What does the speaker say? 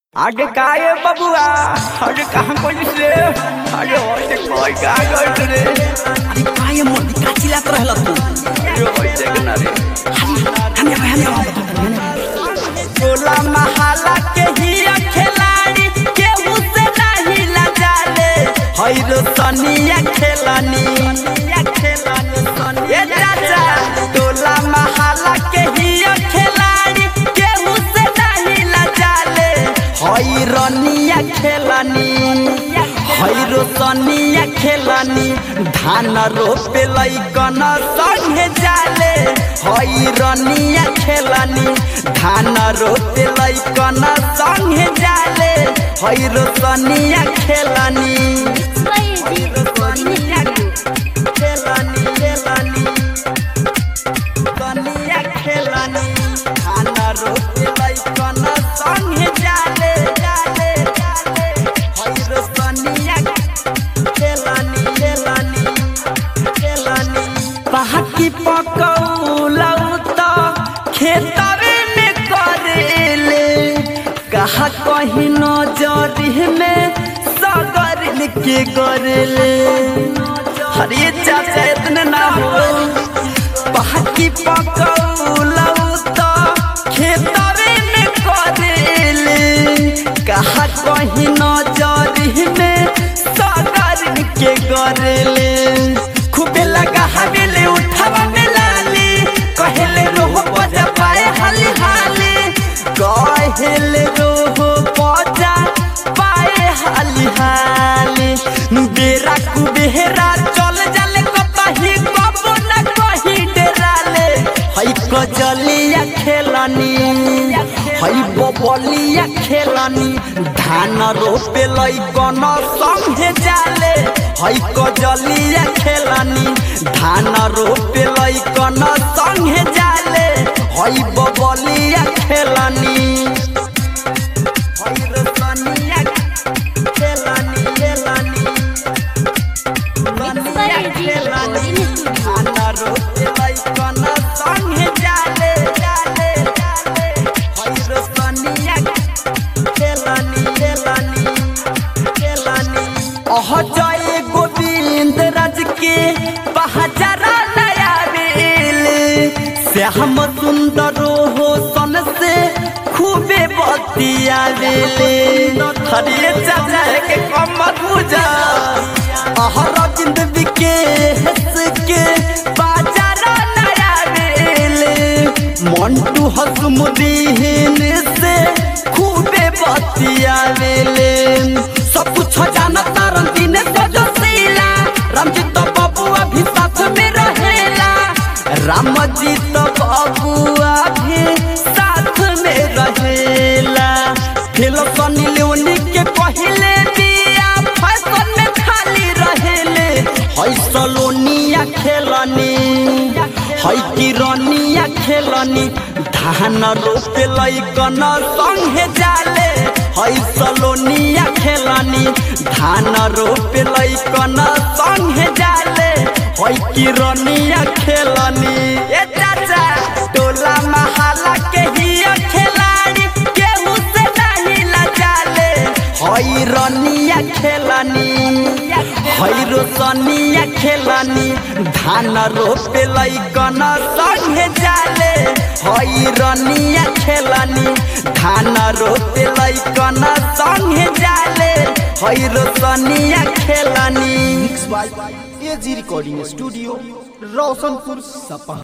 आगे काय है बबुआ अरे कहाँ कोई से अरे होते कोई का गए रे अरे काय मोदी का चिल्लात रहल तू अरे होते के ना रे हम हम हम टोला महाला के ही खिलाड़ी केहू से नहीं लजाले हई रो सनिया खेलानी ये चाचा टोला महाला के ही खिलाड़ी केहू से नहीं लजाले हई रनिया खेलानी हई रो सनिया खेलानी धान रोपे लैकन संगे जाले हई रनिया खेलानी धान रोपे लैकन संगे जाले हई रो सनिया खेलानी खेलानी खेलानी सनिया खेलानी धान रोपे लैकन संगे जाले जाले जाले हई रो सनिया खेलानी खेलानी खेलानी पहाकी पकौलौ त खेतरे में करेले कहा कहीं नजर में सगर के करेले हरे चाचा इतने ना हो पहाकी पकौलौ त खेतरे में करेले कहा कहीं नजर में सगर के करेले खूबे लगा हवेले उठावा में लाली कहेले रोह बजा पाए हाली हाली कहेले रोह बजा पाए हाली हाली बेरा कुबेरा चल जाले कतही कबो न कही डेराले हई कजलिया खेलानी हई बबलिया खेलानी धान रोपे लैकन संगे जाले हई कजलिया खेलानी धान रोपे लैकन संगे जाले हई बबलिया खेलानी हई रसनिया खेलानी खेलानी रनिया खेलानी धान रोपे लैकन संगे जाले जाले जाले हई रसनिया खेलानी खेलानी खेलानी अह जय गोविंद राज के पहचारा नया बेल श्याम सुंदर हो सन से खूबे बतिया बेले हरे चाचा के कम पूजा अहरविंद विकेश के बाजारा नया बेले मंटू हसमुदीन से खूबे बतिया बेले सब कुछ जानता रंगीन सजो सीला रामजी तो बबुआ भी साथ में रहेला राम जी तो बबुआ भी साथ में रहेला फिर सनी लेवनी के पहले बिया फैशन में खाली रहेले हई सलोनिया खेलनी हई किरनिया खेलनी धान रोपे लैकन संगे जाले हई सलोनिया खेलनी धान रोपे लैकन संगे जाले हई किरनिया खेलनी ए चाचा टोला महाला के हिया खिलाड़ी केहू से नहीं लजाले हई रनिया खेलनी हई रोशनिया खेलनी धान रोपे लैकन संगे जाले हई रनिया खेलनी धान रोपे लैकन संगे जाले हई रोशनिया खेलनी mix by AG recording studio Roshanpur सपा